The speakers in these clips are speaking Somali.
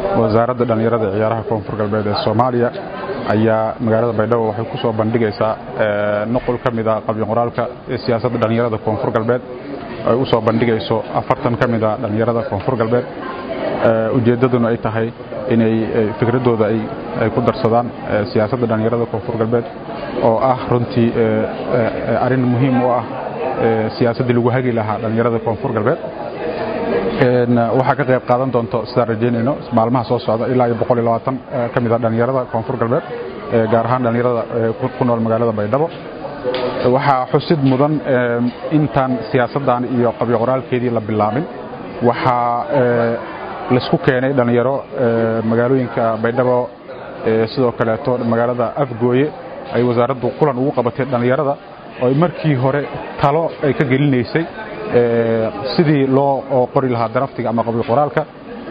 wasaaradda dhallinyarada ee ciyaaraha koonfur galbeed ee soomaaliya ayaa magaalada baydhabo waxay ku soo bandhigaysaa nuqul ka mida qabyo qoraalka siyaasadda dhallinyarada koonfur galbeed ay u soo bandhigayso afartan ka mida dhallinyarada koonfur galbeed ujeeddaduna ay tahay inay fikradooda ay ku darsadaan siyaasadda dhallinyarada koonfur galbeed oo ah runtii arrin muhiim u ah siyaasaddii lagu hagi lahaa dhallinyarada koonfur galbeed waxaa ka qayb qaadan doonto sidaan rajeynayno maalmaha soo socda ilaa iyo boqol iyo labaatan ka mid a dhallinyarada koonfur galbeed gaar ahaan dhallinyarada ku nool magaalada baydhabo waxaa xusid mudan intaan siyaasaddan iyo qabyo qoraalkeedii la bilaabin waxaa laisku keenay dhallinyaro magaalooyinka baydhabo sidoo kaleeto magaalada afgooye ay wasaaraddu kulan ugu qabatay dhallinyarada oo markii hore talo ay ka gelinaysay sidii loo qori lahaa daraftiga ama qabyo qoraalka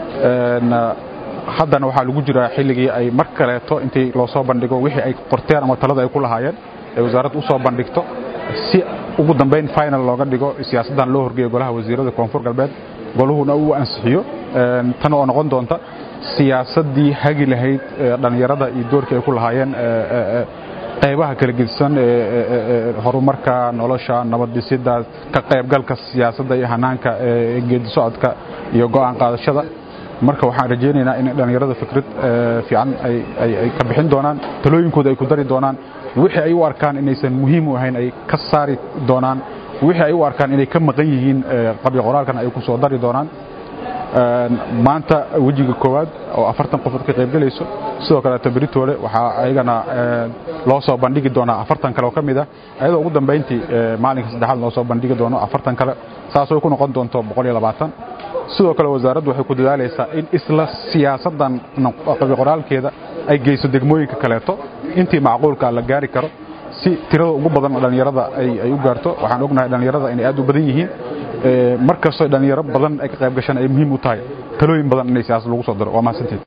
haddana waxaa lagu jiraa xilligii ay mar kaleeto intii loo soo bandhigo wixii ay qorteen ama talada ay ku lahaayeen ay wasaaraddu u soo bandhigto si ugu dambayn final looga dhigo siyaasaddan loo horgeeyo golaha wasiirada koonfur galbeed goluhuna uu ansixiyo tan oo noqon doonta siyaasaddii hagi lahayd dhallinyarada iyo doorkii ay ku lahaayeen qaybaha kala gedisan horumarka nolosha nabaddisidda ka qaybgalka siyaasadda iyo hanaanka geedi socodka iyo go'aan qaadashada marka waxaan rajaynaynaa in dhallinyarada fikrad fiican ay ka bixin doonaan talooyinkooda ay ku dari doonaan wixii ay u arkaan inaysan muhiim u ahayn ay ka saari doonaan wixii ay u arkaan inay ka maqan yihiin qabyo qoraalkan ay ku soo dari doonaan maanta wejiga koowaad oo afartan qofood ka qaybgelayso sidoo kaleeto beritoole waxaa ayagana loo soo bandhigi doonaa afartan kale oo ka mid ah ayadoo ugu dambayntii maalinka saddexaad loo soo bandhigi doono afartan kale saasoo ku noqon doonto boqol iyo labaatan sidoo kale wasaaraddu waxay ku dadaalaysaa in isla siyaasaddan qabyo qoraalkeeda ay geyso degmooyinka kaleeto intii macquulka la gaari karo si tirada ugu badan dhallinyarada ay u gaarto waxaan ognahay dhallinyarada inay aad u badan yihiin mar kastoo dhallinyaro badan ay ka qayb gashaan ay muhiim u tahay talooyin badan inay siyaasad lagu soo daro waa mahadsanteed